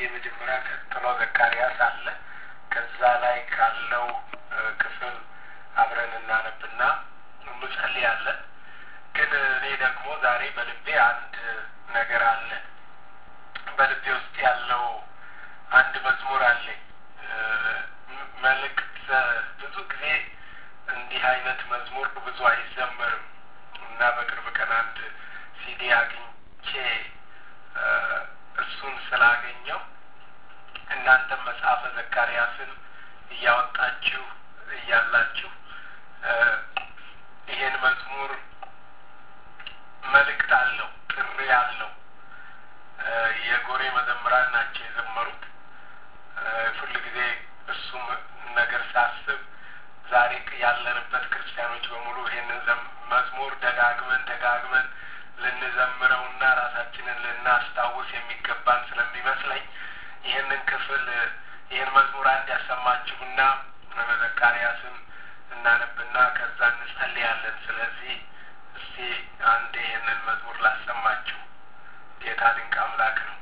የመጀመሪያ ቀጥሎ ዘካርያስ አለ። ከዛ ላይ ካለው ክፍል አብረን እናነብና እንጸልያለን። ግን እኔ ደግሞ ዛሬ በልቤ አንድ ነገር አለ። በልቤ ውስጥ ያለው አንድ መዝሙር አለኝ። መልእክት ብዙ ጊዜ እንዲህ አይነት መዝሙር ብዙ አይዘመርም እና በቅርብ ቀን አንድ ሲዲ አግኝቼ እሱን ስላገኘው እናንተም መጽሐፈ ዘካርያስን እያወጣችሁ እያላችሁ ይሄን መዝሙር መልእክት አለው፣ ጥሪ አለው። የጎሬ መዘምራን ናቸው የዘመሩት። ሁል ጊዜ እሱም ነገር ሳስብ ዛሬ ያለንበት ክርስቲያኖች በሙሉ ይሄንን መዝሙር ደጋግመን ደጋግመን ልንዘምረውና ራሳችንን ልናስታውስ የሚገባን ስለሚመስለኝ ይህንን ክፍል ይህን መዝሙር አንድ ያሰማችሁና ዘካርያስን እናነብና ከዛ እንጸልያለን። ስለዚህ እስቲ አንድ ይህንን መዝሙር ላሰማችሁ። ጌታ ድንቅ አምላክ ነው።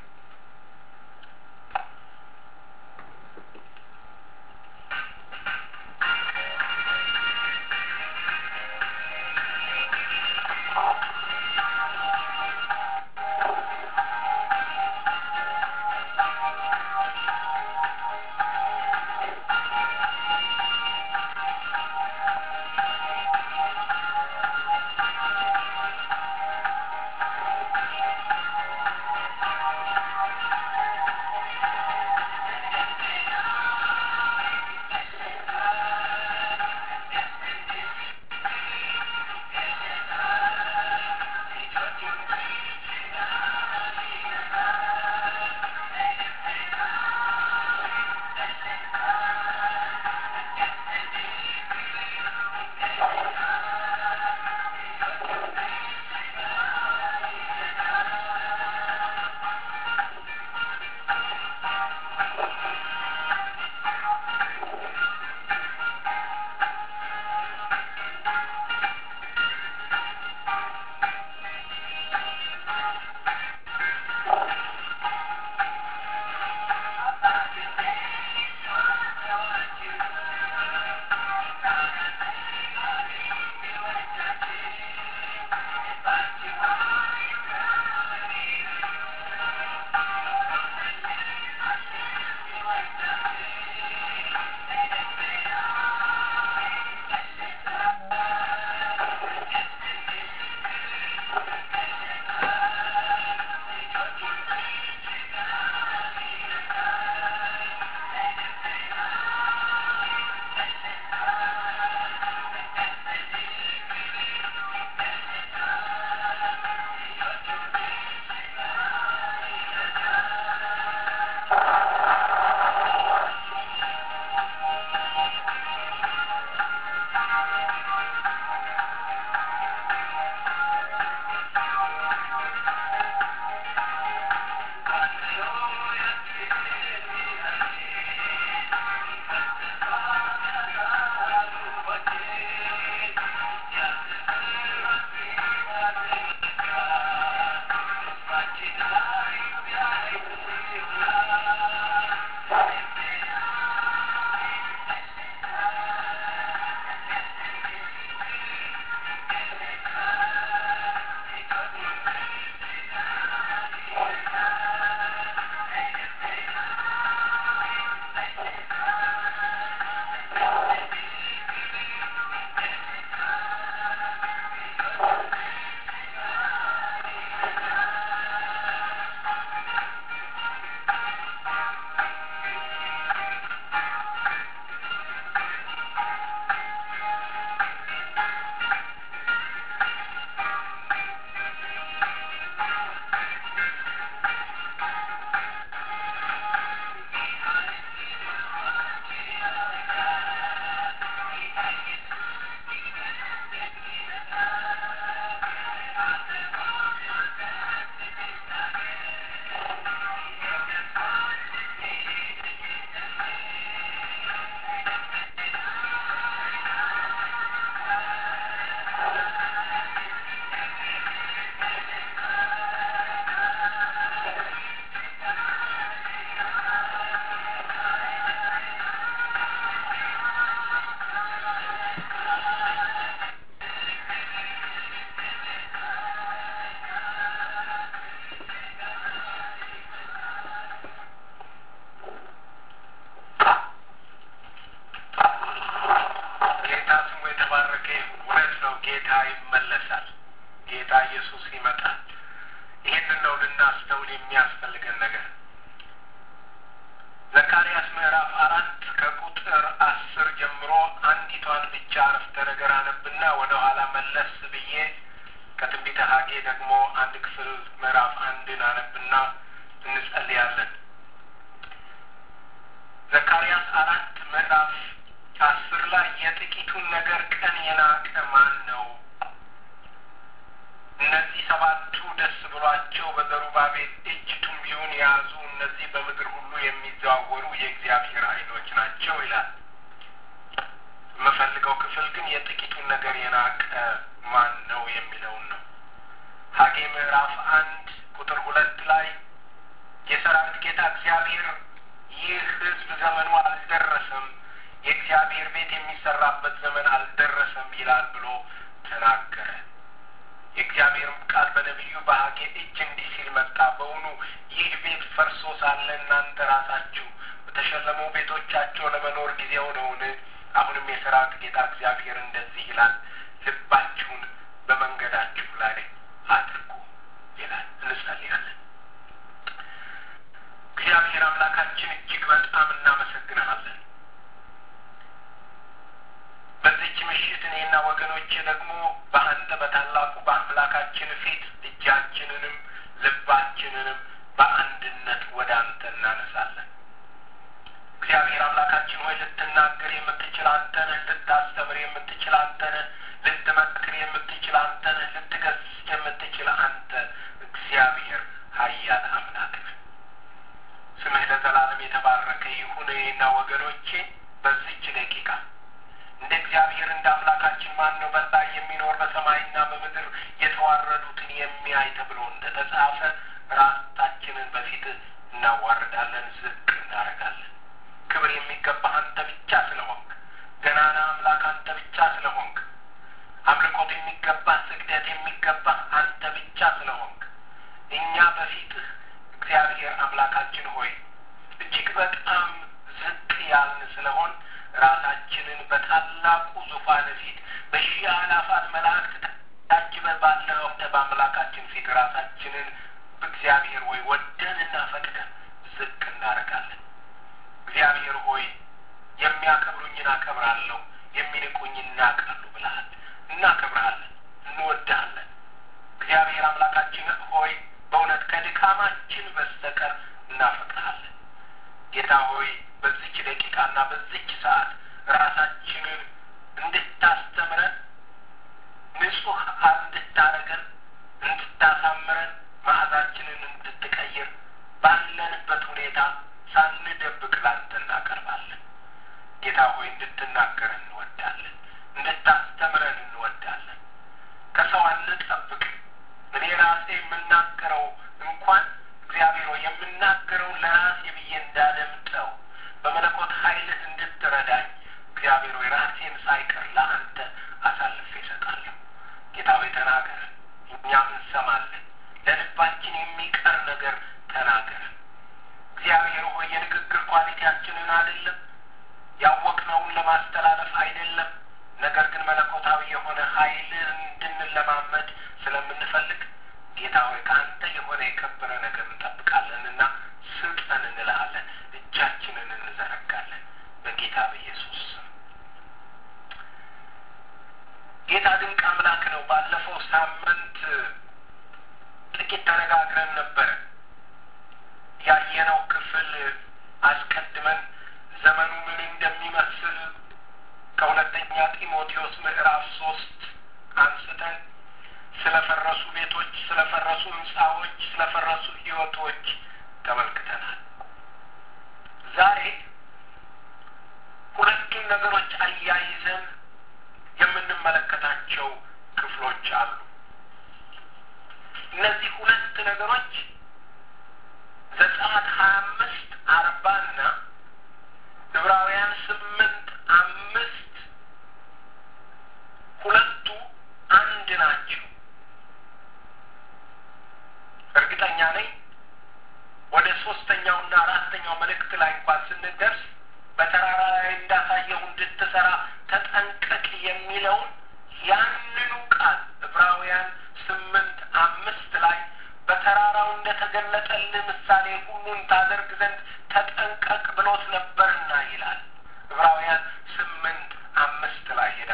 ብቻ አረፍተ ነገር አነብና ወደ ኋላ መለስ ብዬ ከትንቢተ ሀጌ ደግሞ አንድ ክፍል ምዕራፍ አንድን አነብና እንጸልያለን። ዘካርያስ አራት ምዕራፍ አስር ላይ የጥቂቱን ነገር ቀን የናቀ ማን ነው? እነዚህ ሰባቱ ደስ ብሏቸው በዘሩባቤል እጅ ቱንቢውን የያዙ እነዚህ በምድር ሁሉ የሚዘዋወሩ የእግዚአብሔር ዓይኖች ናቸው ይላል። የምፈልገው ክፍል ግን የጥቂቱን ነገር የናቀ ማን ነው የሚለውን ነው። ሀጌ ምዕራፍ አንድ ቁጥር ሁለት ላይ የሰራዊት ጌታ እግዚአብሔር ይህ ሕዝብ ዘመኑ አልደረሰም፣ የእግዚአብሔር ቤት የሚሰራበት ዘመን አልደረሰም ይላል ብሎ ተናገረ። የእግዚአብሔርም ቃል በነቢዩ በሀጌ እጅ እንዲህ ሲል መጣ። በውኑ ይህ ቤት ፈርሶ ሳለ እናንተ ራሳችሁ በተሸለሙ ቤቶቻቸው ለመኖር ጊዜው ነውን? አሁንም የሰራዊት ጌታ እግዚአብሔር እንደዚህ ይላል፣ ልባችሁን በመንገዳችሁ ላይ አድርጉ ይላል። እንጸልያለን። እግዚአብሔር አምላካችን እጅግ በጣም እናመሰግንሃለን። በዚች ምሽት እኔና ወገኖቼ ደግሞ በአንተ በታላቁ በአምላካችን ፊት እጃችንንም ልባችንንም በአንድነት ወደ አንተ እናነሳለን። እግዚአብሔር አምላካችን ሆይ ልትናገር የምትችል አንተ ነህ። ልታስተምር የምትችል አንተ ነህ። ልትመክር የምትችል አንተ ነህ። ልትገስጽ የምትችል አንተ እግዚአብሔር ኃያል አምላክ ነህ። ስምህ ለዘላለም የተባረከ ይሁን። እኔና ወገኖቼ በዚች ደቂቃ እንደ እግዚአብሔር እንደ አምላካችን ማን ነው በላይ የሚኖር በሰማይና በምድር የተዋረዱትን የሚያይ ተብሎ እንደ ተጻፈ ራሳችንን በፊት እናዋርዳለን፣ ዝቅ እናደርጋለን። ክብር የሚገባህ አንተ ብቻ ስለሆንክ፣ ገናና አምላክ አንተ ብቻ ስለሆንክ፣ አምልኮት የሚገባህ ስግደት የሚገባህ አንተ ብቻ ስለሆንክ እኛ በፊትህ እግዚአብሔር አምላካችን ሆይ እጅግ በጣም ዝቅ ያልን ስለሆን ራሳችንን በታላቁ ዙፋን ፊት በሺህ አላፋት መላእክት ታጅበን ባለው በአምላካችን ፊት ራሳችንን እግዚአብሔር ሆይ ወደንና ፈቅደን ዝቅ እናደርጋለን። እግዚአብሔር ሆይ የሚያከብሩኝን አከብራለሁ፣ የሚንቁኝ እናቃሉ ብለሃል። እናከብርሃለን፣ እንወድሃለን። እግዚአብሔር አምላካችን ሆይ በእውነት ከድካማችን በስተቀር እናፈቅርሃለን። ጌታ ሆይ በዚች ደቂቃና በዚች ሰዓት ራሳችንን እንድታስተምረን ንጹሕ እንድታረገን እንድታሳምረን መዓዛችንን እንድትቀይር ባለንበት ሁኔታ ሳንደብቅ ላንተ እናቀርባለን። ጌታ ሆይ እንድትናገረን እንወዳለን፣ እንድታስተምረን እንወዳለን። ከሰው አንጠብቅ። እኔ ራሴ የምናገረው እንኳን እግዚአብሔር ሆይ የምናገረው ለራሴ ብዬ እንዳደምጠው በመለኮት ኃይልህ እንድትረዳኝ እግዚአብሔር ሆይ ራሴን ሳይቀር ለአንተ አሳልፌ እሰጣለሁ። ጌታ ሆይ ተናገረን፣ እኛም እንሰማለን። ለልባችን የሚቀር ነገር ተናገረን። እግዚአብሔር ሆይ የንግግር ኳሊቲያችንን አይደለም ያወቅነውን ለማስተላለፍ አይደለም፣ ነገር ግን መለኮታዊ የሆነ ኃይልን እንድንለማመድ ስለምንፈልግ ጌታ ሆይ ከአንተ የሆነ የከበረ ነገር እንጠብቃለንና ስጠን እንልሃለን። እጃችንን እንዘረጋለን በጌታ በኢየሱስ ስም። ጌታ ድንቅ አምላክ ነው። ባለፈው ሳምንት ጥቂት ተነጋግረን ነበረ። ያየነው ክፍል አስቀድመን ዘመኑ ምን እንደሚመስል ከሁለተኛ ጢሞቴዎስ ምዕራፍ ሶስት አንስተን ስለፈረሱ ቤቶች፣ ስለፈረሱ ሕንፃዎች፣ ስለፈረሱ ሕይወቶች ተመልክተናል። ዛሬ ሁለቱን ነገሮች አያይዘን የምንመለከታቸው ክፍሎች አሉ። እነዚህ ሁለት ነገሮች ዘጸአት ሀያ አምስት አርባና ዕብራውያን ስምንት አምስት ሁለቱ አንድ ናቸው። እርግጠኛ ነኝ ወደ ሶስተኛውና አራተኛው መልእክት ላይ እንኳን ስንደርስ በተራራ ላይ እንዳሳየሁ እንድትሰራ ተጠንቀቅ የሚለውን ያንኑ ቃል ዕብራውያን ስምንት አምስት ላይ በተራራው እንደተገለጠልህ ምሳሌ ሁሉን ታደርግ ዘንድ ተጠንቀቅ ብሎት ነበርና ይላል። ዕብራውያን ስምንት አምስት ላይ ሄዳ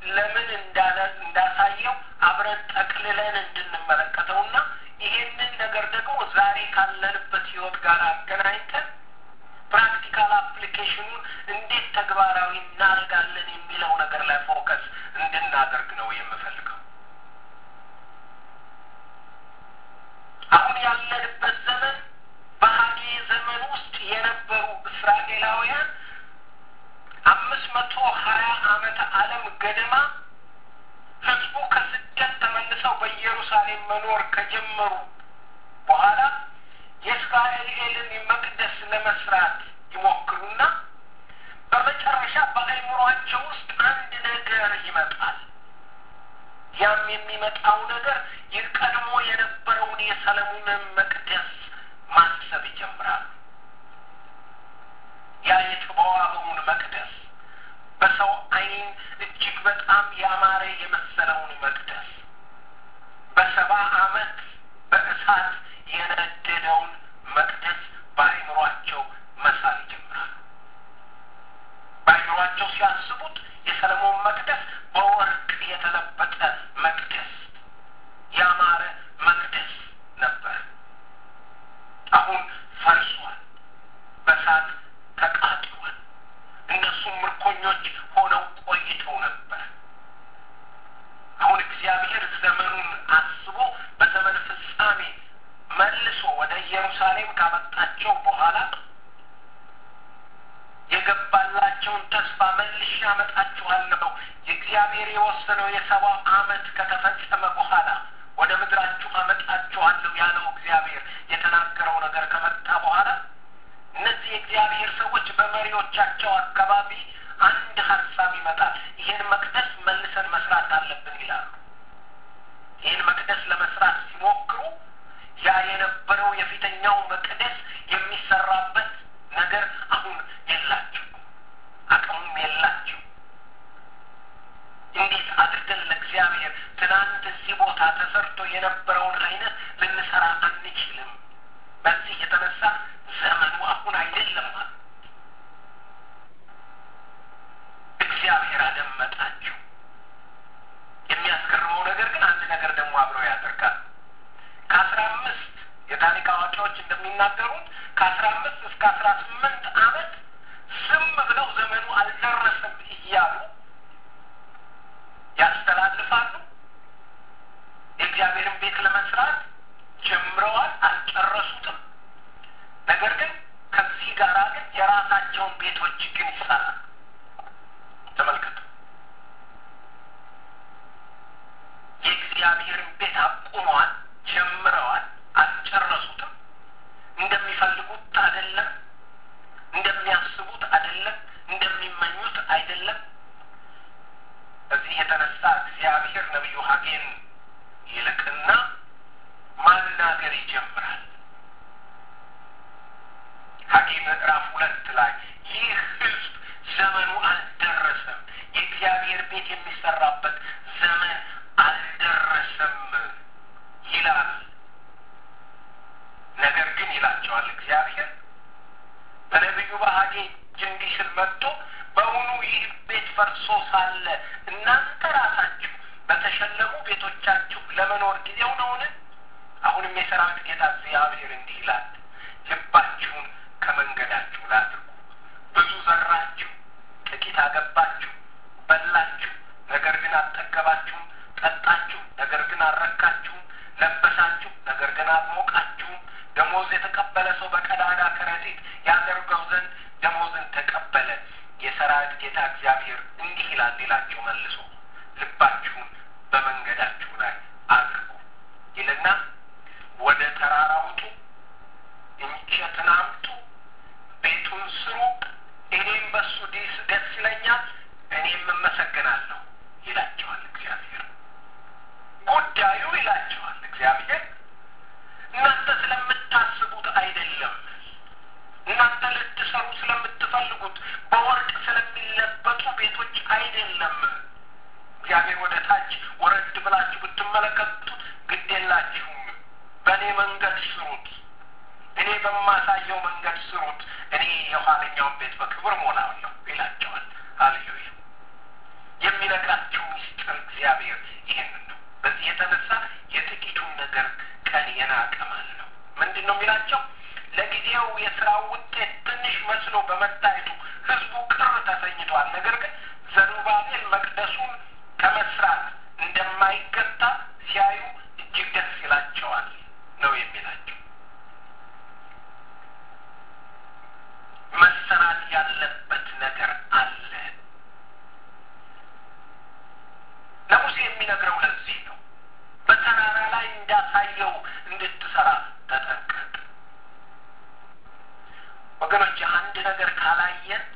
ለምን እንዳለ እንዳሳየው አብረን ጠቅልለን እንድንመለከተውና ይሄንን ነገር ደግሞ ዛሬ ካለንበት ህይወት ጋር አገናኝተን ፕራክቲካል አፕሊኬሽኑን እንዴት ተግባራዊ እናደርጋለን የሚለው ነገር ላይ ፎከስ እንድናደርግ ነው የምፈልገው። አሁን ያለንበት ዘመን በሀጌ ዘመን ውስጥ የነበሩ እስራኤላውያን አምስት መቶ ሀያ ዓመተ ዓለም ገደማ ህዝቡ ከስደት ተመልሰው በኢየሩሳሌም መኖር ከጀመሩ በኋላ የእስራኤልን መቅደስ ለመስራት ይሞክሩና በመጨረሻ በአእምሯቸው ውስጥ አንድ ነገር ይመጣል። ያም የሚመጣው ነገር የቀድሞ የነበረውን የሰለሞንን መቅደስ ማሰብ ይጀምራሉ። ያ የተዋበውን መቅደስ በሰው ዓይን እጅግ በጣም ያማረ የመሰለውን መቅደስ በሰባ ዓመት በእሳት የነደደውን መቅደስ በአእምሯቸው መሳል ይጀምራሉ። በአእምሯቸው ሲያስቡት የሰለሞን መቅደስ በወርቅ የተለበጠ መቅደስ፣ ያማረ መቅደስ ነበር። አሁን ፈርሷል፣ በእሳት ተቃጥሏል። እነሱም ምርኮኞች ሆነው ቆይተው ነበር። አሁን እግዚአብሔር ዘመኑን አስቦ በዘመን ፍጻሜ መልሶ ወደ ኢየሩሳሌም ካመጣቸው በኋላ የገባላቸውን ተስፋ መልሼ አመጣችኋለሁ የእግዚአብሔር የወሰነው የሰባ ዓመት ከተፈጸመ በኋላ ወደ ምድራችሁ አመጣችኋለሁ ያለው እግዚአብሔር የተናገረው ነገር ከመጣ በኋላ እነዚህ የእግዚአብሔር ሰዎች በመሪዎቻቸው አካባቢ አንድ ሀሳብ ይመጣል። ይህን መቅደስ መልሰን መስራት አለብን ይላሉ። ይህን መቅደስ ለመስራት ሲሞክሩ ያ የነበረው የፊተኛው መቅደስ የሚሰራበት ነገር አሁን የላቸው፣ አቅሙም የላቸው። እንዴት አድርገን ለእግዚአብሔር ትናንት እዚህ ቦታ ተሰርቶ የነበረውን አይነት ልንሰራ አንችልም። በዚህ የተነሳ ዘመኑ አሁን አይደለም አሉ። እግዚአብሔር አደመጣቸው። የሚያስገርመው ነገር ግን አንድ ነገር ደግሞ አብረው ያደርጋል። ከአስራ አምስት የታሪክ አዋቂዎች እንደሚናገሩት ከአስራ አምስት እስከ አስራ ስምንት ዓመት ዝም ብለው ዘመኑ አልደረሰም እያሉ ያስተላልፋሉ። የእግዚአብሔርን ቤት ለመስራት ጀምረዋል፣ አልጨረሱትም። ነገር ግን ከዚህ ጋር ግን የራሳቸውን ቤቶች ግን ይሰራል። ተመልከቱ። የእግዚአብሔርን ቤት አቁመዋል፣ ጀምረዋል፣ አልጨረሱትም። እንደሚፈልጉት አይደለም፣ እንደሚያስቡት አይደለም፣ እንደሚመኙት አይደለም። በዚህ የተነሳ እግዚአብሔር ነቢዩ ሐጌን ይልቅና ማናገር ይጀምራል። ሐጌ ምዕራፍ ሁለት ላይ ይህ ሕዝብ ዘመኑ አልደረሰም፣ የእግዚአብሔር ቤት የሚሰራበት ዘመን አልደረሰም ይላል። ነገር ግን ይላቸዋል እግዚአብሔር በነቢዩ በሐጌ እንዲህ ሲል መጥቶ በእውኑ ይህ ቤት ፈርሶ ሳለ እናንተ ራሳችሁ በተሸለሙ ቤቶቻችሁ ለመኖር ጊዜው ነውን? አሁንም የሰራዊት ጌታ እግዚአብሔር እንዲህ ይላል፣ ልባችሁን ከመንገዳችሁ ላድርጉ። ብዙ ዘራችሁ፣ ጥቂት አገባችሁ፣ በላችሁ፣ ነገር ግን አልጠገባችሁም፣ ጠጣችሁ፣ ነገር ግን አልረካችሁም፣ ለበሳችሁ፣ ነገር ግን አልሞቃችሁም። ደሞዝ የተቀበለ ሰው በቀዳዳ ከረጢት ያደርገው ዘንድ ደሞዝን ተቀበለ። የሰራዊት ጌታ እግዚአብሔር እንዲህ ይላል ይላቸው መልሶ ልባችሁን በመንገዳችሁ ላይ አድርጉ ይልና ወደ ተራራ ውጡ፣ እንጨትን አምጡ፣ ቤቱን ስሩ፣ እኔም በሱ ዲስ ደስ ይለኛል፣ እኔም እመሰገናለሁ ይላቸዋል እግዚአብሔር። ጉዳዩ ይላቸዋል እግዚአብሔር እናንተ ስለምታስቡት አይደለም እናንተ ልትሰሩ ስለምትፈልጉት በወርቅ ስለሚለበጡ ቤቶች አይደለም። እግዚአብሔር ወደ ታች ወረድ ብላችሁ ብትመለከቱት ግድ የላችሁም። በእኔ መንገድ ስሩት፣ እኔ በማሳየው መንገድ ስሩት፣ እኔ የኋለኛውን ቤት በክብር ሞላለሁ ይላቸዋል። ሃሌሉያ! የሚነግራችሁ መቅደሱን ከመስራት እንደማይገታ ሲያዩ እጅግ ደስ ይላቸዋል ነው የሚላቸው። መሰራት ያለበት ነገር አለ። ለሙሴ የሚነግረው ለዚህ ነው። በተራራ ላይ እንዳሳየው እንድትሰራ ተጠንቀቅ። ወገኖች አንድ ነገር ካላየን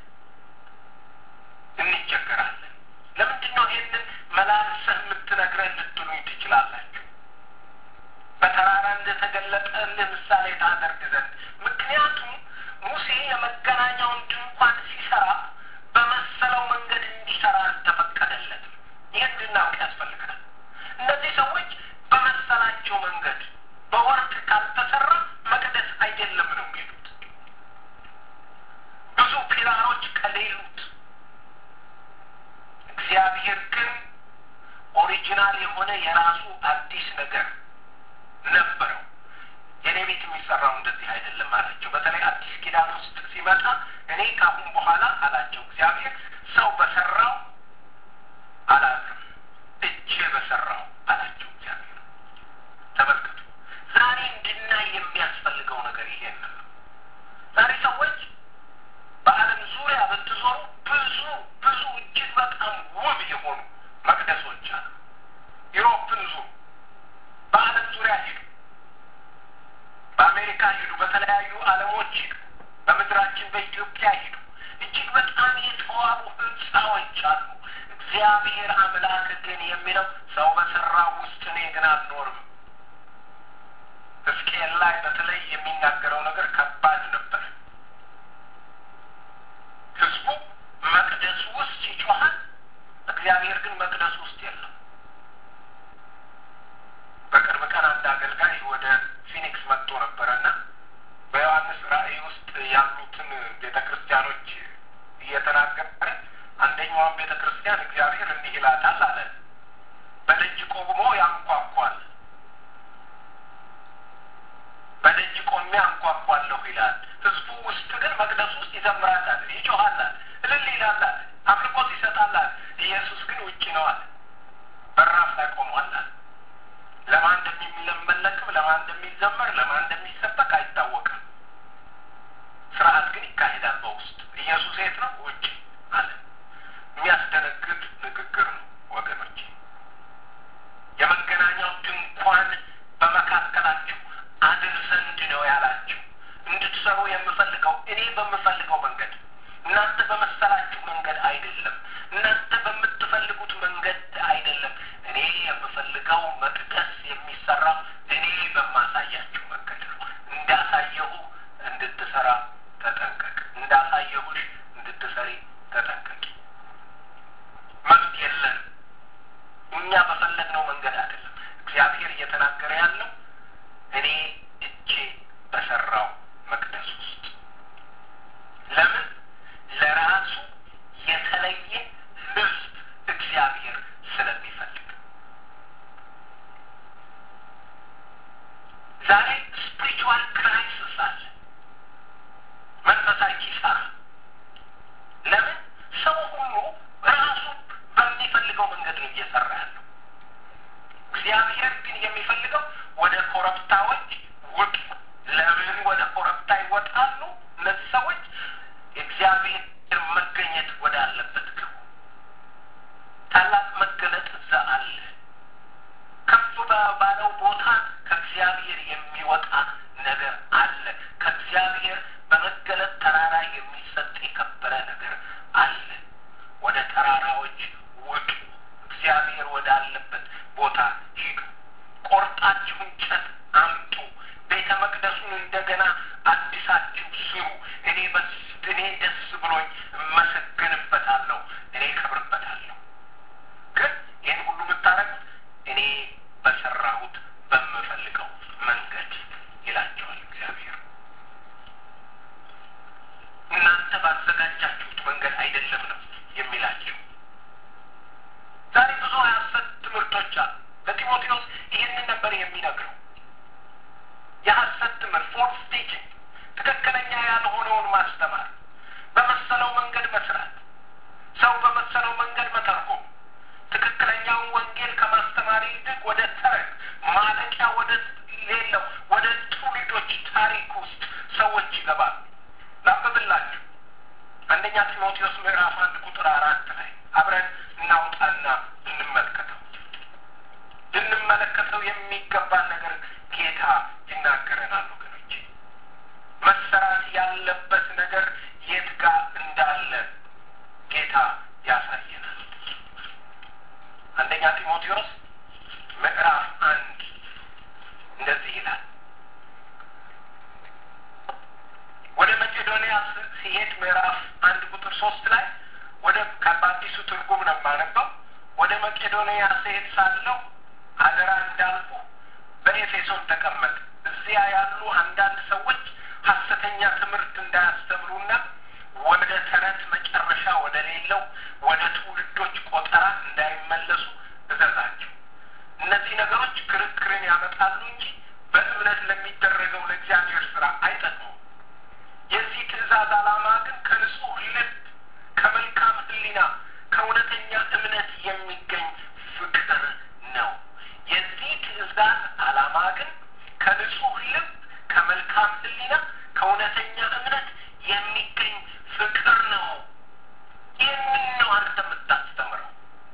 እንቸገራለን። ለምንድን ነው ይህንን መላልሰህ የምትነግረን ልትሉኝ ትችላላችሁ። በተራራ እንደተገለጠልህ ምሳሌ ታደርግ ዘንድ ምክንያቱም ሙሴ የመገናኛውን ድንኳን ሲሰራ በመሰለው መንገድ እንዲሰራ አልተፈቀደለትም። ይህ እንድናውቅ ያስፈልጋል። እነዚህ ሰዎች በመሰላቸው መንገድ በወርቅ ካልተሰራ መቅደስ አይደለም ነው የሚሉት። ብዙ ፒላሮች ከሌሉት እግዚአብሔር ግን ኦሪጂናል የሆነ የራሱ አዲስ ነገር ነበረው። የኔ ቤት የሚሰራው እንደዚህ አይደለም አላቸው። በተለይ አዲስ ኪዳን ውስጥ ሲመጣ እኔ ካሁን በኋላ አላቸው እግዚአብሔር ሰው በሰራው አላዝም፣ እጄ በሰራው አላቸው እግዚአብሔር። ተመልከቱ፣ ዛሬ እንድናይ የሚያስፈልገው ነገር ይሄን ነው። ዛሬ ሰዎች በዓለም ዙሪያ ብትዞሩ ብዙ ብዙ እጅግ በጣም ውብ የሆኑ መቅደሶች አሉ። ዩሮፕን ዙሩ፣ በዓለም ዙሪያ ሂዱ፣ በአሜሪካ ሂዱ፣ በተለያዩ ዓለሞች ሂዱ፣ በምድራችን በኢትዮጵያ ሂዱ። እጅግ በጣም የተዋቡ ህንፃዎች አሉ። እግዚአብሔር አምላክ ግን የሚለው ሰው በሰራው ውስጥ እኔ ግን አልኖርም። ሕዝቅኤል ላይ በተለይ የሚናገረው ነገር ከባድ ነበር። ህዝቡ መቅደሱ ውስጥ ይጮሃል፣ እግዚአብሔር ግን መቅደሱ ውስጥ የለም። በቅርብ ቀን አንድ አገልጋይ ወደ ፊኒክስ መጥቶ ነበረና በዮሐንስ ራእይ ውስጥ ያሉትን ቤተ ክርስቲያኖች እየተናገረ አንደኛዋን ቤተ ክርስቲያን እግዚአብሔር እንዲህ ይላታል አለ፣ በደጅ ቆሞ ያንኳኳል፣ በደጅ ቆሜ አንኳኳለሁ ይላል። ህዝቡ ውስጥ ግን መቅደሱ ውስጥ ይዘምራል አለ፣ ይጮሃል አለ፣ እልል ይላል አለ፣ አምልኮት ይሰጣል አለ። ኢየሱስ ግን ውጭ ነው አለ፣ በራፍ ላይ ቆሟል አለ። ለማን እንደሚመለክም ለማን እንደሚዘመር ለማን እንደሚሰበክ አይታወቅም። ስርዓት ግን ይካሄዳል በውስጥ። ኢየሱስ የት ነው? ውጭ አለ። የሚያስደነግጥ ንግግር ነው ወገኖች። የመገናኛው ድንኳን በመካከላችሁ አድር ዘንድ ነው ያላችሁ። እንድትሰሩ የምፈልገው እኔ በምፈልገው መንገድ፣ እናንተ በመሰላችሁ መንገድ አይደለም። እናንተ በምትፈልጉት መንገድ አይደለም። እኔ የምፈልገው መቅደስ የሚሰራው እኔ በማሳያችሁ መንገድ ነው። እንዳሳየሁ እንድትሰራ ተጠንቀቅ። እንዳሳየሁሽ እንድትሰሪ ተጠንቀቂ። መብት የለንም። እኛ በፈለግነው መንገድ አይደለም። እግዚአብሔር እየተናገረ ያለው እኔ እጄ በሰራው መቅደስ ውስጥ ለምን ለራሱ የተለየ ሕዝብ እግዚአብሔር ስለሚፈልግ ዛሬ ስፒሪቹዋል ክራይሲስ አለ፣ መንፈሳዊ ኪሳራ። ለምን ሰው ሁሉ ራሱ በሚፈልገው መንገድ ነው እየሰራ ያለው። እግዚአብሔር ግን የሚፈልገው ወደ ኮረብታዎች ውጡ። ለምን ወደ ኮረብታ ይወጣሉ? እነዚህ ሰዎች እግዚአብሔር መገኘት ወዳለበት ግቡ። ታላቅ መገለጥ እዛ አለ። ከፍ ባለው ቦታ ከእግዚአብሔር የሚወጣ ነገር አለ። ከእግዚአብሔር በመገለጥ ተራራ የሚሰጥ የከበረ ነገር አለ። ወደ ተራራዎች ውጡ። እግዚአብሔር ወዳለበት ቦታ ሂዱ። ቆርጣችሁ እንጨት አምጡ። ቤተ መቅደሱን እንደገና አዲሳችሁ ስሩ። እኔ በስ እኔ ደስ ብሎኝ እመሰገንበታለሁ፣ እኔ ከብርበታለሁ። ግን ይህን ሁሉ የምታደርጉት እኔ በሰራሁት በምፈልገው መንገድ ይላቸዋል እግዚአብሔር። እናንተ ባዘጋጃችሁት መንገድ አይደለም ነው የሚላቸው። ዛሬ ብዙ የሐሰት ትምህርቶች አሉ። ለጢሞቴዎስ ይህንን ነበር የሚነግረው። የሐሰት ትምህርት ፎልስ ቲችንግ፣ ትክክለኛ ያልሆነውን ማስተማር፣ በመሰለው መንገድ መስራት፣ ሰው በመሰለው መንገድ መተርጎም፣ አንደኛ ጢሞቴዎስ ምዕራፍ አንድ እንደዚህ ይላል። ወደ መቄዶንያ ሲሄድ ምዕራፍ አንድ ቁጥር ሶስት ላይ ወደ በአዲሱ ትርጉም ነው የማነበው። ወደ መቄዶንያ ስሄድ ሳለሁ አደራ እንዳልኩ በኤፌሶን ተቀመጥ። እዚያ ያሉ አንዳንድ ሰዎች ሐሰተኛ ትምህርት እንዳያስተምሩና ወደ ተረት መጨረሻ ወደ ሌለው ወደ ትውልዶች ቆጠራ እንዳይመለሱ እዘዛቸው። እነዚህ ነገሮች ክርክርን ያመጣሉ እንጂ በእምነት ለሚደረገው ለእግዚአብሔር ስራ አይጠቅሙም። የዚህ ትእዛዝ ዓላማ ግን ከንጹህ ልብ፣ ከመልካም ሕሊና፣ ከእውነተኛ እምነት የሚገኝ ፍቅር ነው። የዚህ ትእዛዝ ዓላማ ግን ከንጹህ ልብ፣ ከመልካም ሕሊና፣ ከእውነተኛ እምነት የሚገኝ ፍቅር ነው። ይህንን ነው አንተ የምታስተምረው።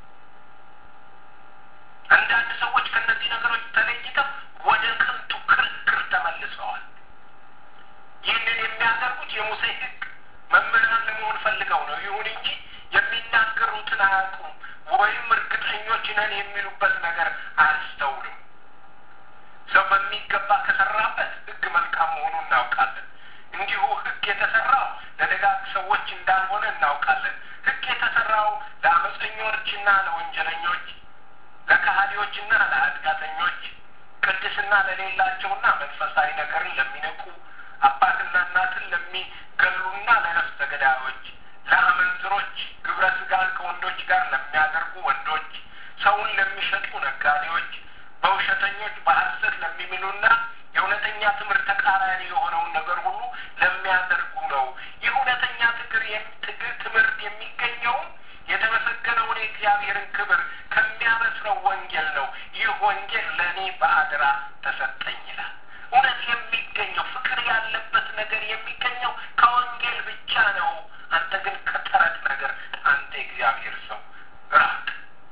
አንዳንድ ሰዎች ከእነዚህ ነገሮች ተለይተው ወደ ከንቱ ክርክር ተመልሰዋል። ይህንን የሚያደርጉት የሙሴ ሕግ መምህራን ለመሆን ፈልገው ነው። ይሁን እንጂ የሚናገሩትን አያውቁም፣ ወይም እርግጠኞች ነን የሚሉበት ነገር አያስተውሉም። ሰው በሚገባ ከሰራበት ሕግ መልካም መሆኑን እናውቃለን። እንዲሁ ሕግ የተሰራው ለደጋግ ሰዎች እንዳልሆነ እናውቃለን። ሕግ የተሰራው ለአመፀኞችና ለወንጀለኞች፣ ለከሃዲዎችና ለኃጢአተኞች፣ ቅድስና ለሌላቸውና መንፈሳዊ ነገርን ለሚነቁ አባትና እናትን ለሚገሉና ለነፍሰ ገዳዮች፣ ለአመንዝሮች፣ ግብረ ስጋን ከወንዶች ጋር ለሚያደርጉ ወንዶች፣ ሰውን ለሚሸጡ ነጋዴዎች፣ በውሸተኞች በሐሰት ለሚምሉና የእውነተኛ ትምህርት ተቃራኒ የሆነውን ነገር ሁሉ ለሚያደርጉ ነው። ይህ እውነተኛ ትግር ትምህርት የሚገኘውም የተመሰገነውን የእግዚአብሔርን ክብር ከሚያበስረው ወንጌል ነው። ይህ ወንጌል ለእኔ በአደራ ተሰጠኝ ይላል። እውነት የሚገኘው ፍቅር ያለበት ነገር የሚገኘው ከወንጌል ብቻ ነው። አንተ ግን ከተረት ነገር አንተ የእግዚአብሔር ሰው ራቅ።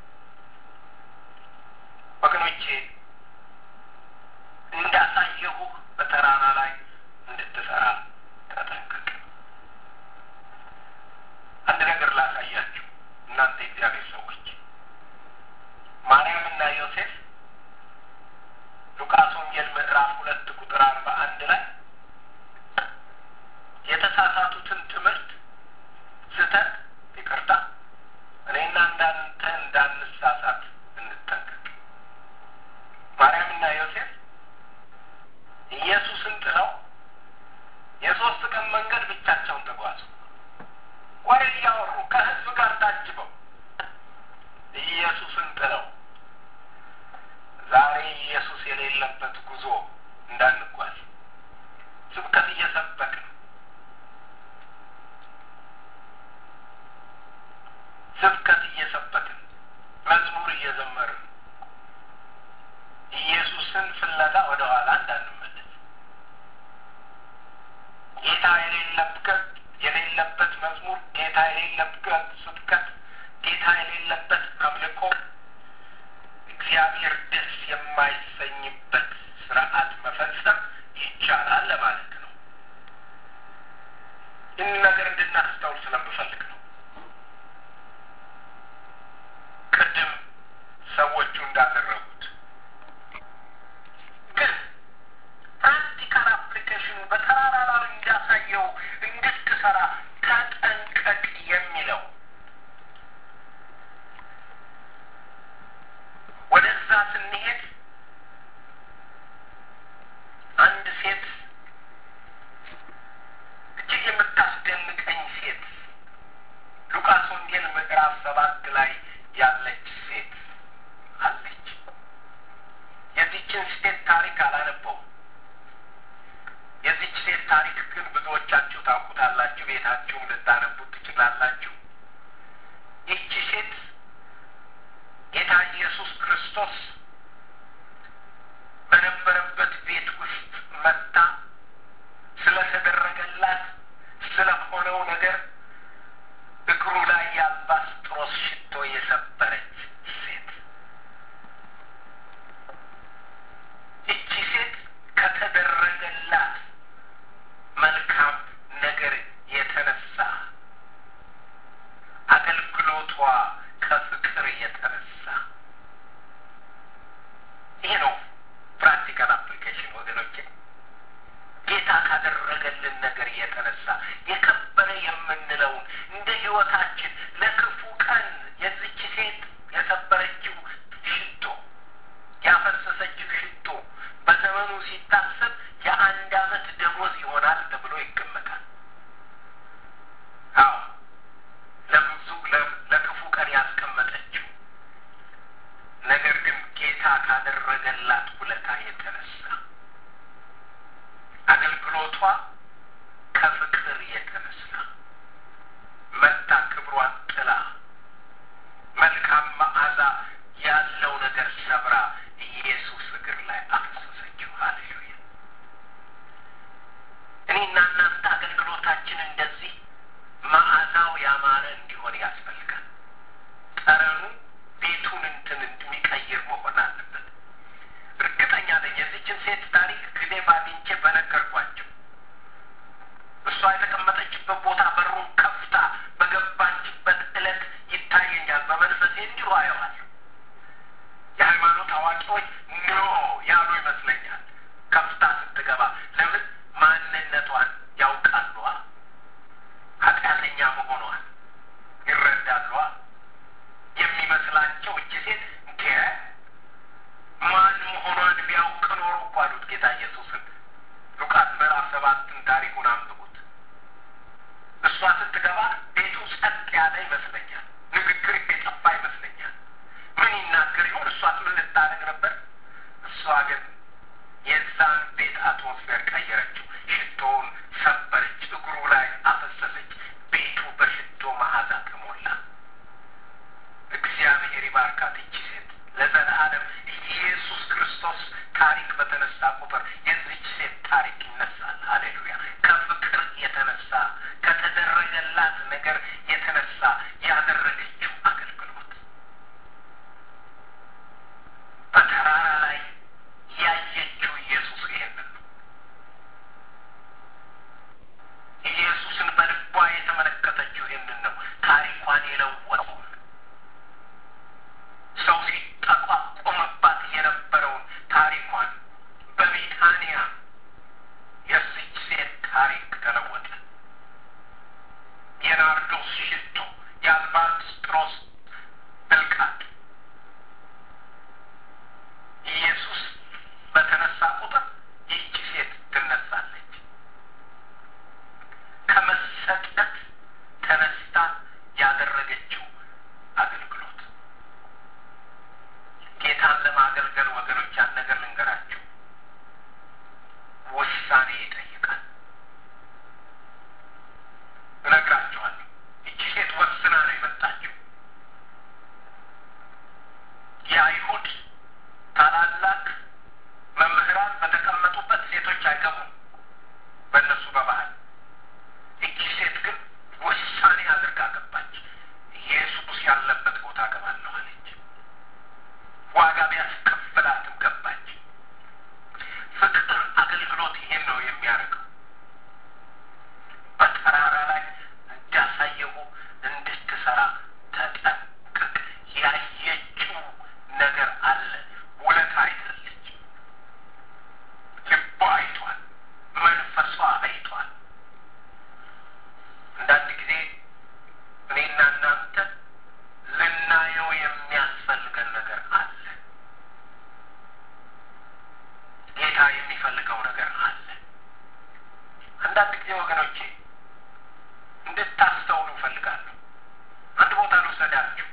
ወገኖቼ እንዳሳየሁ በተራራ ላይ እንድትሰራ ተጠንቀቅ። አንድ ነገር ላሳያችሁ እናንተ የእግዚአብሔር ሰዎች ማርያምና ዮሴፍ ሉቃስ ወንጌል ምዕራፍ ሁለት ቁጥር አርባ አንድ ላይ የተሳሳቱትን ትምህርት ስህተት ይቅርታ እኔና እንዳንተ እንዳንሳሳት እንጠንቀቅ። ማርያምና ዮሴፍ ኢየሱስን ጥለው የሶስት ቀን መንገድ ብቻቸውን ተጓዙ። ወሬ እያወሩ ከሕዝብ ጋር ታጅበው ኢየሱስን ጥለው ዛሬ ኢየሱስ የሌለበት ጉዞ እንዳንጓዝ ስብከት እየሰበክን ስብከት እየሰበክን መዝሙር እየዘመርን ኢየሱስን ፍለጋ ወደ ኋላ እንዳንመለስ ጌታ የሌለበት የሌለበት መዝሙር፣ ጌታ የሌለበት ስብከት፣ ጌታ የሌለበት አምልኮ እግዚአብሔር ደስ የማይሰኝበት ስርዓት መፈጸም ይቻላል ለማለት ነው። ይህን ነገር እንድናስተውል ስለምፈልግ ነው። ቅድም ሰዎቹ እንዳደረጉት ግን ፕራክቲካል አፕሊኬሽኑ በተራራ ላይ እንዳሳየው እንድትሰራ ተጠንቀቅ የሚለው ወደዛ ስንሄድ አንድ ሴት እጅግ የምታስደንቀኝ ሴት ሉቃስ ወንጌል ምዕራፍ ሰባት ላይ ያለች ሴት አለች። የዚችን ሴት ታሪክ አላነበውም። የዚች ሴት ታሪክ ግን ብዙዎቻችሁ ታውቁታላችሁ፣ ቤታችሁም ልታነቡት ትችላላችሁ። ይህቺ ሴት ጌታ ኢየሱስ ክርስቶስ በነበረበት ቤት ውስጥ መጥታ ስለተደረገላት ስለሆነው ነገር እግሩ ላይ የአልባስጥሮስ ሽቶ የሰበረች ሴት እቺ ሴት ከተደረገላት መልካም ነገር የተነሳ አገልግሎቷ ከፍቅር የተነሳ ውለታ የተነሳ አገልግሎቷ ከፍቅር የተነሳ መታ ክብሯን ጥላ መልካም መዓዛ ያለው ነገር ሰብራ ኢየሱስ እግር ላይ አፈሰሰችው። ሃሌሉያ! እኔና እናንተ አገልግሎታችን እንደዚህ መዓዛው ያማረ እንዲሆን ያስፈልጋል። ጠረኑ ቤቱን እንትን እንደሚቀይር መሆን አለበት። እርግጠኛ ነኝ የዚችን ሴት ታሪክ ጊዜ ባግኝቼ በነገርኳቸው እሷ የተቀመጠችበት ቦታ በሩን ከፍታ በገባችበት ዕለት ይታየኛል። በመንፈሴ እንዲሁ አየዋለሁ። የሃይማኖት አዋቂዎች ኖ ያሉ ይመስለኛል። ከፍታ ስትገባ ለምን ማንነቷን ያውቃሉ፣ ኃጢአተኛ መሆኗን ይረዳሉ። የሚመስላቸው እቺ ሴት እንደ ማን መሆኗን ቢያውቅ ኖሮ እኮ አሉት ጌታ ኢየሱስን። ሉቃስ ምዕራፍ ሰባትን ታሪኩን አንብቡት። እሷ ስትገባ ቤቱ ጸጥ ያለ ይመስለኛል። ንግግር የጠፋ ይመስለኛል። ምን ይናገር ይሆን? እሷስ ምን ልታደርግ ነበር? እሷ ግን የዛን ቤት አትሞስፌር ቀየረችው። ሽቶውን ሰበረች፣ እግሩ ላይ አፈሰሰች። ቤቱ በሽቶ መዓዛ ተሞላ። እግዚአብሔር ይባርካት ይቺ ሴት ለዘላለም። ኢየሱስ ክርስቶስ ታሪክ በተነሳ ቁጥር የዚች ሴት ታሪክ ይነሳል። ሃሌሉያ! ከፍቅር የተነሳ ከተደረገላት ነገር የተነሳ ያደረገችው አገልግሎት በተራራ ላይ ያየችው ኢየሱስ ይሄንን ነው። ኢየሱስን በልቧ የተመለከተችው ይህንን ነው። ታሪኳን የለወጠው ሰው ሲጠቋቆምባት የነበረውን ታሪኳን በቢታንያ የዚች ሴት ታሪክ ተለወጠ። የናርዶስ ሽቶ፣ የአልባስጥሮስ ብልቃጥ ኢየሱስ በተነሳ ቁጥር ይህቺ ሴት ትነሳለች። ከመሰጠት ተነስታ ያደረገችው አገልግሎት ጌታን ለማገልገል ወገኖች፣ ያን ነገር ልንገራችሁ፣ ውሳኔ ይጠይቃል። እነግራችኋለሁ። ይቺ ሴት ወስና ነው የመጣችው። የአይሁድ ታላላቅ መምህራን በተቀመጡበት ሴቶች አይገቡም፣ በእነሱ በባህል። ይቺ ሴት ግን ውሳኔ አድርጋ ገባች። ኢየሱስ ያለበት ቦታ ገባለሁ አለች። ዋጋ ቢያስከፍላትም ገባች። ፍቅር አገልግሎት ይሄን ነው የሚያደርገው። በተራራ ላይ እንዳሳየሁ እንድትሰራ ተጠንቀቅ። ያየችው ነገር አለ። ውለታ አይታለች። ልቧ አይቷል። መንፈሷ አይቷል። አንዳንድ ጊዜ እኔና እናንተ ልናየው የሚያስፈልገን ነገር አለ። ጌታ የሚፈልገው ነገር አለ። አንዳንድ ጊዜ ወገኖቼ እንድታስተውሉ እፈልጋለሁ። አንድ ቦታ ልውሰዳችሁ፣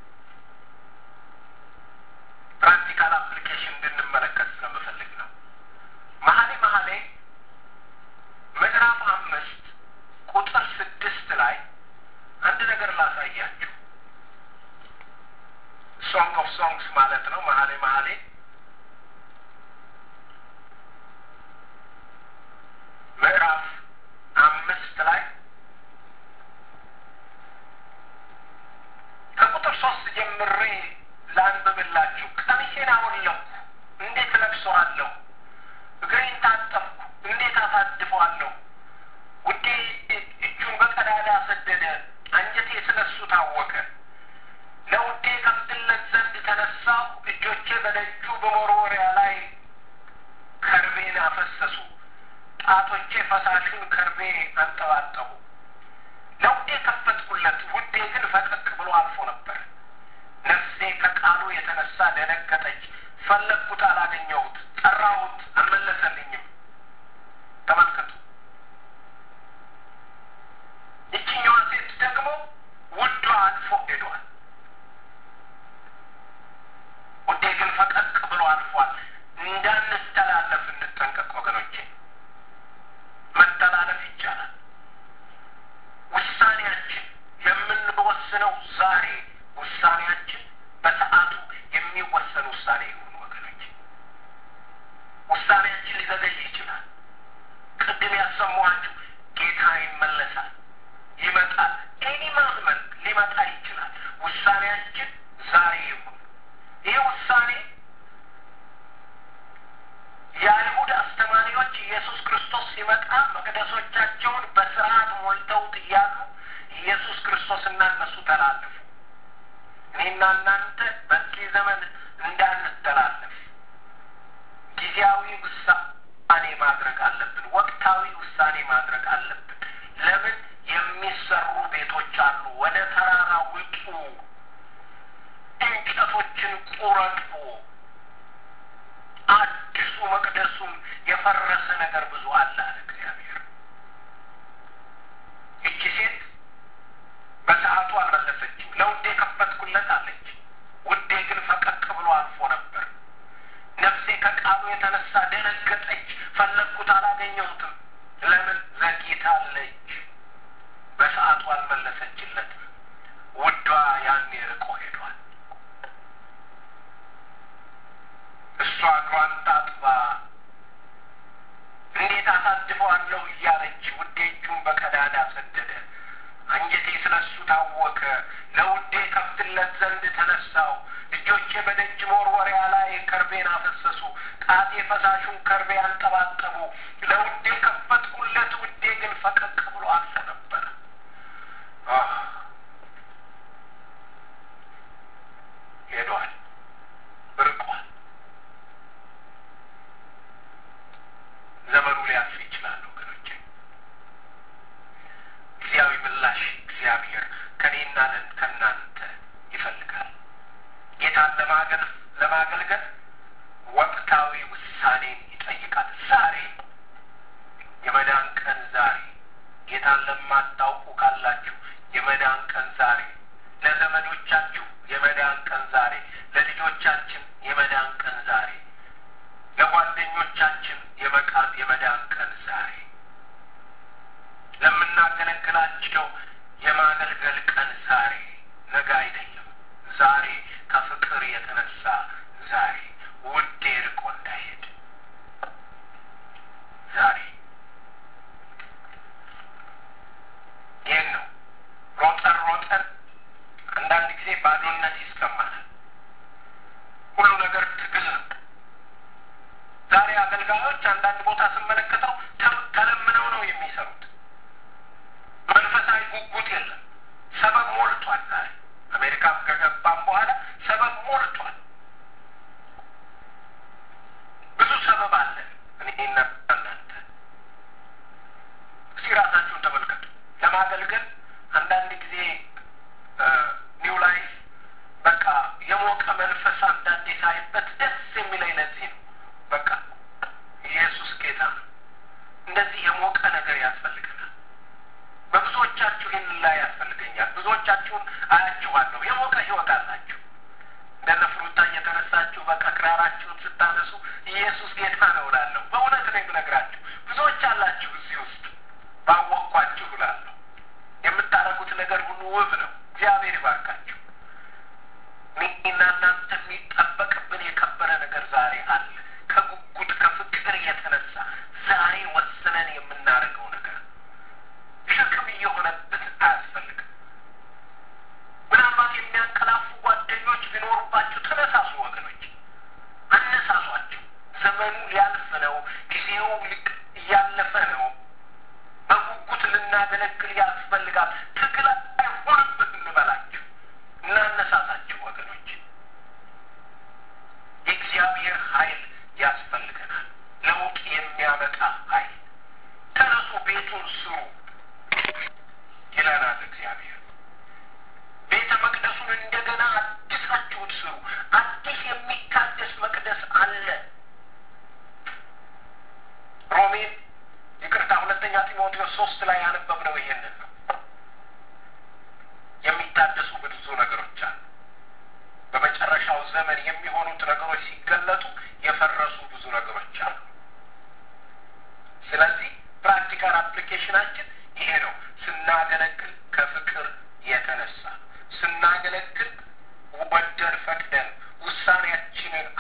ፕራክቲካል አፕሊኬሽን እንድንመለከት ስለምፈልግ ነው። መሀሌ መሀሌ ምዕራፍ አምስት ቁጥር ስድስት ላይ አንድ ነገር ላሳያችሁ። ሶንግ ኦፍ ሶንግስ ማለት ነው። መሀሌ መሀሌ ምዕራፍ አምስት ላይ ከቁጥር ሶስት ጀምሬ ላንብብላችሁ። ቀሚሴን አወለኩ፣ እንዴት እለብሰዋለሁ? እግሬን ታጠብኩ፣ እንዴት አሳድፈዋለሁ? ውዴ እጁን በቀዳዳ ሰደደ፣ አንጀቴ ስለሱ ታወከ። ለውዴ ከፍትለት ዘንድ ተነሳሁ፣ እጆቼ በደጁ በመወርወሪያ ላይ ከርቤን አፈሰሱ፣ ጣቶቼ ፈሳሹን ከርቤ አንጠባጠቡ። ለውዴ ከፈትኩለት፣ ውዴ ግን ፈቀቅ ብሎ አልፎ ነበር። ነፍሴ ከቃሉ የተነሳ ደነገጠች። ፈለግኩት፣ አላገኘሁት፣ ጠራሁት፣ አልመለሰልኝም። ተመልከቱ። ይችኛዋ ሴት ደግሞ ውዷ አልፎ ሄዷል። ውዴ ግን ፈቀቅ ብሎ አልፏል። እንዳ ውሳኔ ይሁን ወገኖች። ውሳኔያችን ሊዘገይ ይችላል። ቅድም ያሰማኋችሁ ጌታ ይመለሳል፣ ይመጣል። ኤኒ ማመንት ሊመጣ ይችላል። ውሳኔያችን ዛሬ ይሁን። ይህ ውሳኔ የአይሁድ አስተማሪዎች ኢየሱስ ክርስቶስ ሲመጣ መቅደሶቻቸውን በስርዓት ሞልተውት እያሉ ኢየሱስ ክርስቶስና እነሱ ተላለፉ። እኔና እናንተ በዚህ ዘመን እንዳንተላለፍ ጊዜያዊ ውሳኔ ማድረግ አለብን። ወቅታዊ ውሳኔ ማድረግ አለብን። ለምን የሚሰሩ ቤቶች አሉ። ወደ ተራራ ውጡ፣ እንጨቶችን ቁረጡ፣ አዲሱ መቅደሱም የፈረሰ ነገር ብዙ አለ አለ እግዚአብሔር። እቺ ሴት በሰዓቱ አልመለሰችም። ለውዴ ከፈትኩለት አለች። ውዴ ግን ፈቀቅ ብሎ አልፎ ነበር። ነፍሴ ከቃሉ የተነሳ ደነገጠች። ፈለግኩት፣ አላገኘሁትም። ለምን ዘግይታለች። በሰዓቱ አልመለሰችለትም። ውዷ ያኔ ርቆ ሄዷል። እሷ እግሯን ታጥባ እንዴት አሳድፈዋለሁ እያለች ውዴ እጁን በቀዳዳ ሰደደ። አንጀቴ ስለ እሱ ታወከ። ለውዴ ከፍትለት ዘንድ ተነሳው። እጆቼ በደጅ መወርወሪያ ላይ ከርቤን አፈሰሱ። ጣቴ ፈሳሹን ከርቤ አንጠባጠቡ። ለውዴ ከፈትኩለት፣ ውዴ ግን ፈቀቅ ብሎ አልፎ ነበረ። ሄዷል፣ ርቋል። ዘመኑ ሊያልፍ ይችላል ወገኖቼ። ጊዜያዊ ምላሽ እግዚአብሔር ከኔና ከእናንተ ይፈልጋል። ጌታን ለማገል ለማገልገል ወቅታዊ ውሳኔን ይጠይቃል። ዛሬ የመዳን ቀን ዛሬ ጌታን ለማታውቁ ካላችሁ የመዳን ቀን ዛሬ፣ ለዘመዶቻችሁ የመዳን ቀን ዛሬ፣ ለልጆቻችን የመዳን ቀን ዛሬ፣ ለጓደኞቻችን የመቃን የመዳን ቀን ዛሬ፣ ለምናገለግላቸው የማገልገል ቀን ዛሬ፣ ነገ አይደለም። ዛሬ ከፍቅር የተነሳ ዛሬ ውዴ ርቆ እንዳይሄድ ዛሬ ይህን ነው ሮጠን ሮጠን አንዳንድ ጊዜ ባዶነት ይሰማናል። ሁሉ ነገር ትግል ነው። ዛሬ አገልጋዮች አንዳንድ ቦታ ስመለከተው ተለምነው ነው የሚሰሩት። መንፈሳዊ ጉጉት የለም። ሰበብ ሞልቷል። ዛሬ አሜሪካም ከገባም በኋላ ሰበብ ሞልቷል። ብዙ ሰበብ አለ። እኔና እናንተ እስቲ ራሳችሁን ተመልከቱ። ለማገልገል አንዳንድ ጊዜ ኒው ላይፍ በቃ የሞቀ መንፈስ አንዳንዴ ሳይበት ደስ የሚለኝ ለዚህ ነው። በቃ ኢየሱስ ጌታ ነው። እንደዚህ የሞቀ ነገር ያስፈልገናል። በብዙዎቻችሁ ይህን ላይ ያስፈልገኛል። ብዙዎቻችሁን አያችኋለሁ። የሞቀ ህይወት አላችሁ። እንደነ ፍሩታ እየተነሳችሁ በቃ ክራራችሁን ስታነሱ ኢየሱስ ጌታ ነው እላለሁ። በእውነት ነው የምነግራችሁ። ብዙዎች አላችሁ እዚህ ውስጥ ባወቅኳችሁ እላለሁ። የምታደርጉት ነገር ሁሉ ውብ ነው። እግዚአብሔር ይባርካችሁ። እኔና እናንተ የሚጠበቅብን የከበረ ነገር ዛሬ አለ። ከጉጉት ከፍቅር የተነሳ ዛሬ ወስነን የምናደርገው ነገር ሸክም እየሆነብን አያስፈልግም። ምናልባት የሚያንቀላፉ ጓደኞች ቢኖሩባችሁ ተነሳሱ ወገኖች፣ አነሳሷቸው። ዘመኑ ሊያልፍ ነው። ጊዜው እያለፈ ነው። በጉጉት ልናገለግል ያስፈልጋል። ትግል አይሆንብን እንበላችሁ፣ እናነሳሳችሁ ወገኖች። የእግዚአብሔር ኃይል ያስፈልገናል። ለውጥ የሚያመጣ ኃይል። ተነሱ፣ ቤቱን ስሩ ይለናል እግዚአብሔር። ቤተ መቅደሱን እንደገና አዲሳችሁት ስሩ። አዲስ የሚታደስ መቅደስ አለ። ሮሜን ይቅርታ፣ ሁለተኛ ጢሞቴዎስ ሶስት ላይ ያነበብነው ይሄንን ነው። የሚታደሱ ብዙ ነገሮች አሉ። በመጨረሻው ዘመን የሚሆኑት ነገሮች ሲገለጡ የፈረሱ ብዙ ነገሮች አሉ። ስለዚህ ፕራክቲካል አፕሊኬሽናችን ይሄ ነው። ስናገለግል ከፍቅር የተነሳ ስናገለግል ወደን ፈቅደን ውሳኔያችንን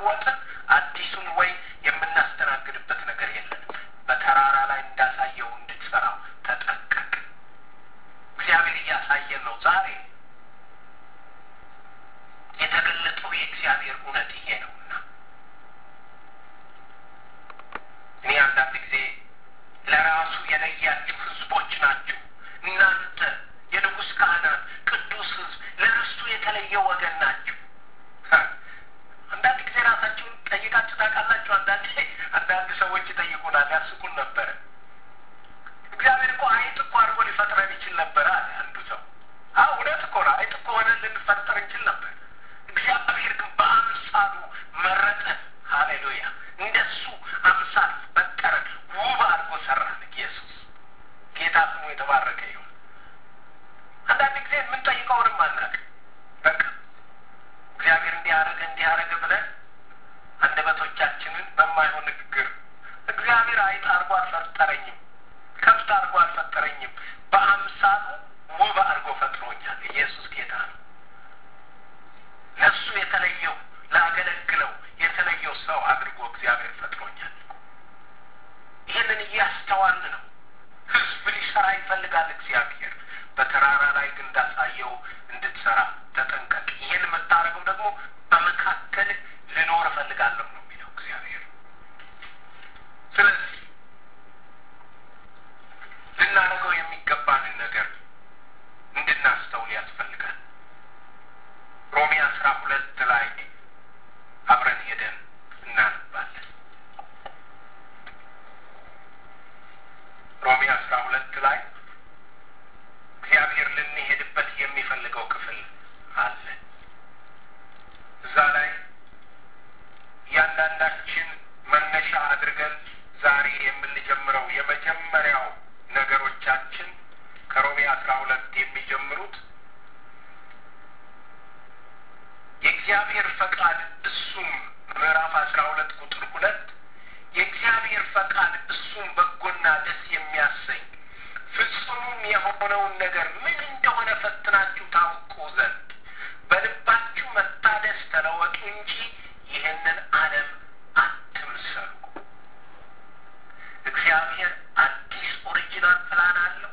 እየለወጥን አዲሱን ወይ የምናስተናግድበት ነገር የለንም። በተራራ ላይ እንዳሳየው እንድትሰራው ተጠንቀቅ። እግዚአብሔር እያሳየን ነው። ዛሬ የተገለጠው የእግዚአብሔር እውነት ይሄ ነውና እኔ አንዳንድ ጊዜ ለራሱ የለያችሁ ሕዝቦች ናችሁ እናንተ የንጉሥ ካህናት ቅዱስ ሕዝብ ለርስቱ የተለየ ወገን ናችሁ። አንዳንድ ጊዜ ራሳችሁን ጠይቃችሁ ታውቃላችሁ? አንዳንድ አንዳንድ ሰዎች ይጠይቁናል፣ ያስቁን ነበረ። እግዚአብሔር እኮ አይጥ እኮ አድርጎ ሊፈጥረን ይችል ነበር አለ አንዱ ሰው። አዎ እውነት እኮ ነው። አይጥ እኮ ሆነን ልንፈጠር እንችል ነበር። እግዚአብሔር ግን በአምሳሉ መረጠን። ሃሌሉያ! እንደሱ አምሳል ፈጠረን፣ ውብ አድርጎ ሰራን። ኢየሱስ ጌታ ስሙ የተባረከ ይሁን። አንዳንድ ጊዜ የምንጠይቀውንም አናውቅ። በቃ እግዚአብሔር እንዲህ አደረገ እንዲህ አደረገ ብለን አንደበቶቻችንን በማይሆን ንግግር እግዚአብሔር አይጥ አድርጎ አልፈጠረኝም፣ ከብት አድርጎ አልፈጠረኝም፣ በአምሳሉ ውብ አድርጎ ፈጥሮኛል። ኢየሱስ ጌታ ነው። ለእሱ የተለየው ላገለግለው የተለየው ሰው አድርጎ እግዚአብሔር ፈጥሮኛል። ይህንን እያስተዋልን ነው። ሕዝብ ሊሰራ ይፈልጋል እግዚአብሔር። በተራራ ላይ ግን እንዳሳየው እንድትሰራ ተጠንቀቅ። ይህን የምታደርገው ደግሞ በመካከል ልኖር እፈልጋለሁ ነው የሚለው እግዚአብሔር። ስለዚህ ልናደርገው የሚገባንን ነገር እንድናስተውል ያስፈልጋል። ሮሜ አስራ ሁለት ላይ አብረን ሄደን እናነባለን። ሮሜ አስራ ሁለት ላይ እግዚአብሔር ልንሄድበት የሚፈልገው ክፍል አለ። እዛ ላይ እያንዳንዳችን መነሻ አድርገን ዛሬ የምንጀምረው የመጀመሪያው ነገሮቻችን ከሮሜ አስራ ሁለት የሚጀምሩት የእግዚአብሔር ፈቃድ እሱም ምዕራፍ አስራ ሁለት ቁጥር ሁለት የእግዚአብሔር ፈቃድ እሱም በጎና ደስ የሚያሰኝ ፍጹምም የሆነውን ነገር ምን እንደሆነ ፈትናችሁ ታውቁ ዘንድ በልባችሁ መታደስ ተለወጡ እንጂ ይህንን ዓለም አትምሰሉ። እግዚአብሔር አዲስ ኦሪጂናል ፕላን አለው።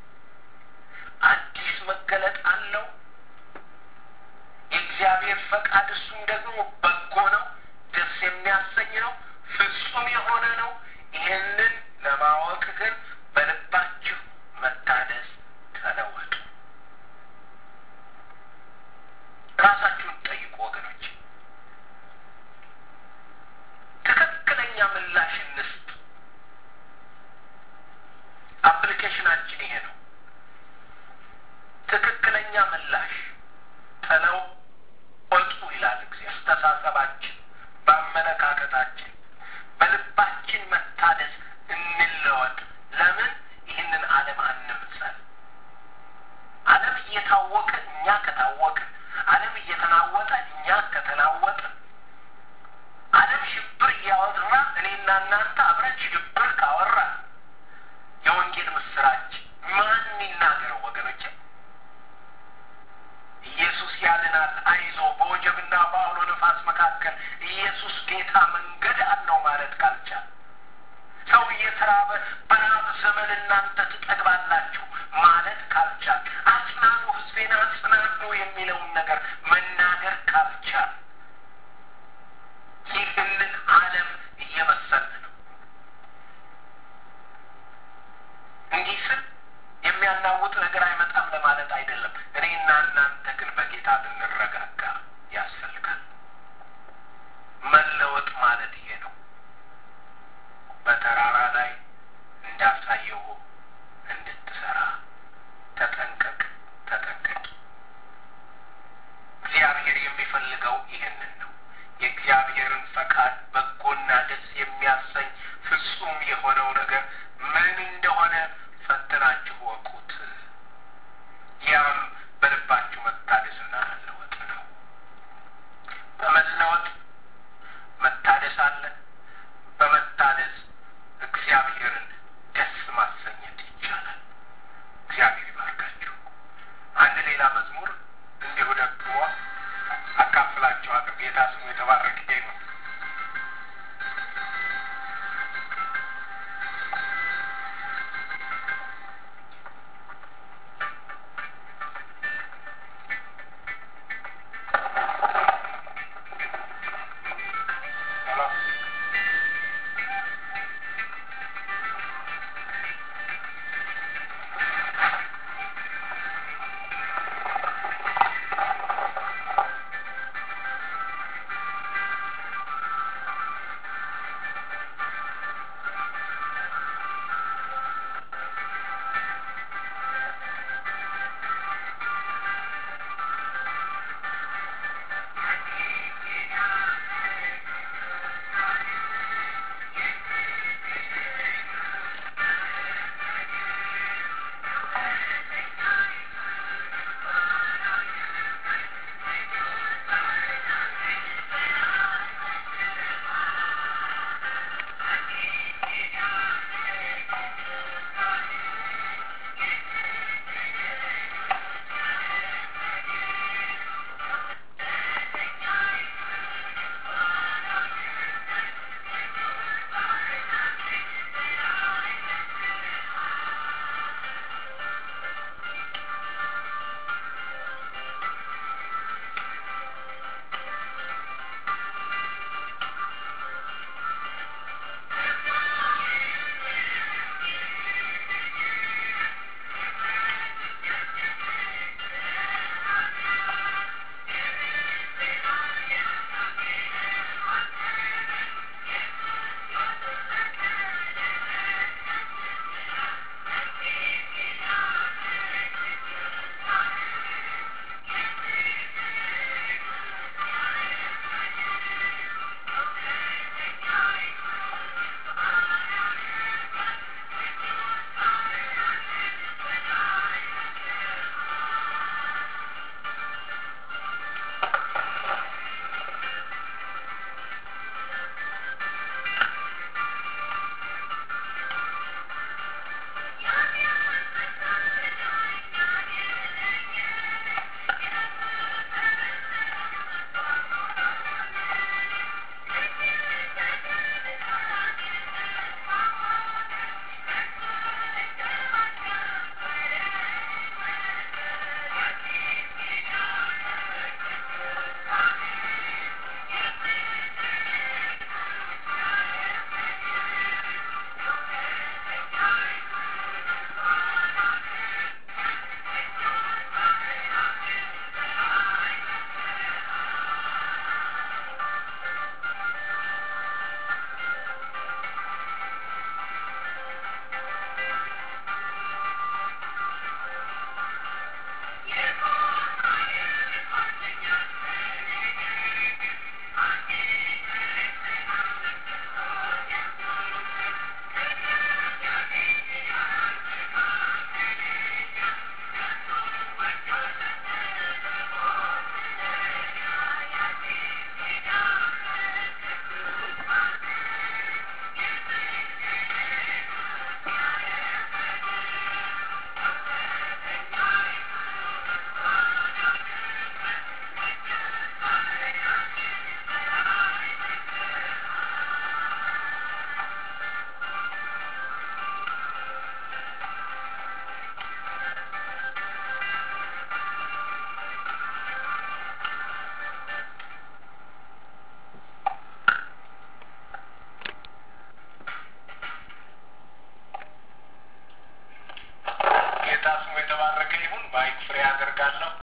አዲስ መገለጥ አለው። የእግዚአብሔር ፈቃድ እሱም ደግሞ በጎ ነው፣ ደስ የሚያሰኝ ነው፣ ፍጹም የሆነ ነው። ይህንን ለማወቅ ግን በልባችሁ መታደስ ተለወጡ። ራሳችሁን ጠይቁ ወገኖች። ትክክለኛ ምላሽ እንስጥ። አፕሊኬሽናችን ይሄ ነው። ትክክለኛ ምላሽ ተለወጡ ይላል እግዚአብሔር። አስተሳሰባችን፣ በአመለካከታችን፣ በልባችን መታደስ እንለወጥ። ለምን ይህንን ዓለም አንምሰል። ዓለም እየታወቀ እኛ ከታወቅን፣ ዓለም እየተናወጠ እኛ ከተናወጥን፣ ዓለም ሽብር እያወራ እኔና እናንተ አብረን ሽብር ካወራ የወንጌል ምስራች ማን ይናገረው ወገኖቼ? ኢየሱስ ያድናል፣ አይዞ በወጀብና በአውሎ ነፋስ መካከል ኢየሱስ ጌታ መንገድ አለው ማለት ካልቻል ሰው እየተራበ በራብ ዘመን እናንተ ትጠግባላችሁ ማለት ካልቻል አጽናኑ፣ ሕዝቤን አጽናኑ የሚለውን ነገር መናገር ካልቻል ይህንን ዓለም እየመሰልን ነው። እንዲህ ስል የሚያናውጥ ነገር አይመጣም ለማለት አይደለም። እኔና እናንተ ግን በጌታ ልንረጋጋ ያስፈልጋል። መለወጥ ማለት ይሄ ነው። በተራራ ላይ እንዳሳየው እንድትሰራ ተጠንቀቅ፣ ተጠንቀቂ። እግዚአብሔር የሚፈልገው ይህንን ነው። የእግዚአብሔርን ፈቃድ በጎና ደስ የሚያሰኝ ፍጹም የሆነው ነገር ምን እንደሆነ ፈትናችሁ ወቁት። ያም በልባችሁ መታደስና መለወጥ ነው። በመለወጥ መታደስ አለ። በመታደስ እግዚአብሔርን ደስ ማሰኘት ይቻላል። እግዚአብሔር ይባርካችሁ። አንድ ሌላ መዝሙር እንዲሁ ደግሞ አካፍላችኋለሁ። ጌታ ስሙ የተባረከ ይሁን። አደርጋለሁ።